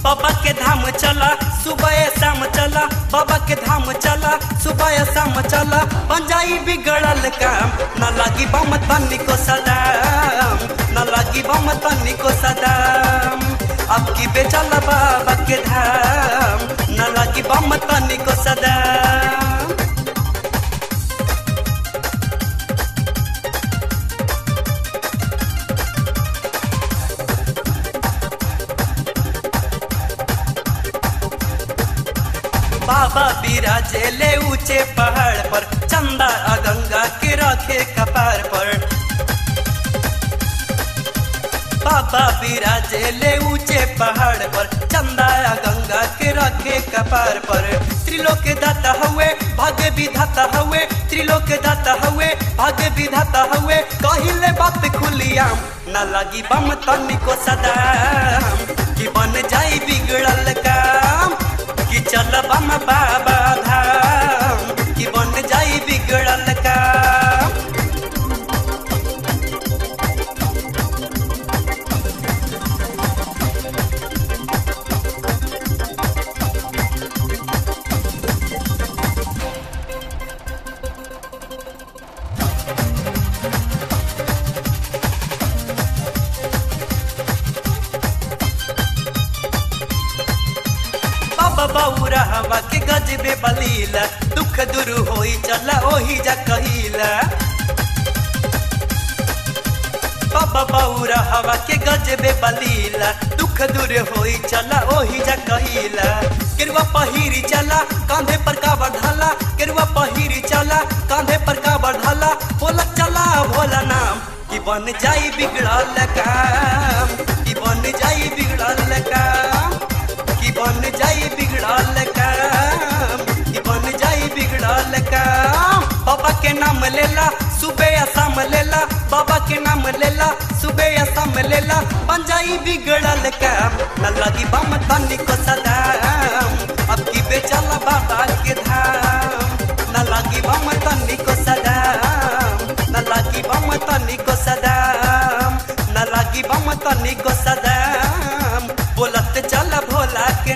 बाबा के धाम चला सुबह शाम चला बाबा के धाम चला सुबह शाम चला बन जाई बिगड़ल काम न लागी बम तनी को सदाम न लागी बम तनी को सदाम अब की बेचल बाबा के धाम न लागी बम तनी को सदाम बाबा बिराजे ले ऊंचे पहाड़ पर चंदा आ गंगा के रखे कपार पर बाबा बिराजे ले ऊंचे पहाड़ पर चंदा आ गंगा के रखे कपार पर त्रिलोक दाता हुए भाग्य विधाता हुए त्रिलोक दाता हुए भाग्य विधाता हुए कहिले बात खुलियाम न लगी बम तनी को सदाम कि बन जाई बिगड़ल काम कि चल बम बाबा धाम कि बन जाई बिगड़ल काम बाबा बौरा हवा के गजबे बलीला दुख दूर होई चला ओही जा कहिला बाबा बौरा हवा के गजबे बलीला दुख दूर होई चला ओही जा कहिला केरुआ पहिरी चला कांधे पर का बढ़ाला केरुआ पहिरी चला कांधे पर का बढ़ाला बोला चला भोला नाम कि बन जाई बिगड़ल काम कि बन जाई बिगड़ल काम कि बन जाई बिगड़ल काम कि बन जाई बिगड़ल काम बाबा के नाम लेला सुबह या शाम लेला बाबा के नाम लेला सुबह या शाम लेला बन जाई बिगड़ल काम न लगी बम तनी को सदाम अब की बेचला बाबा के धाम न लगी बम तनी को सदाम न लगी बम तनी को सदाम न लगी बम तनी को सदाम बोलत चल भोला के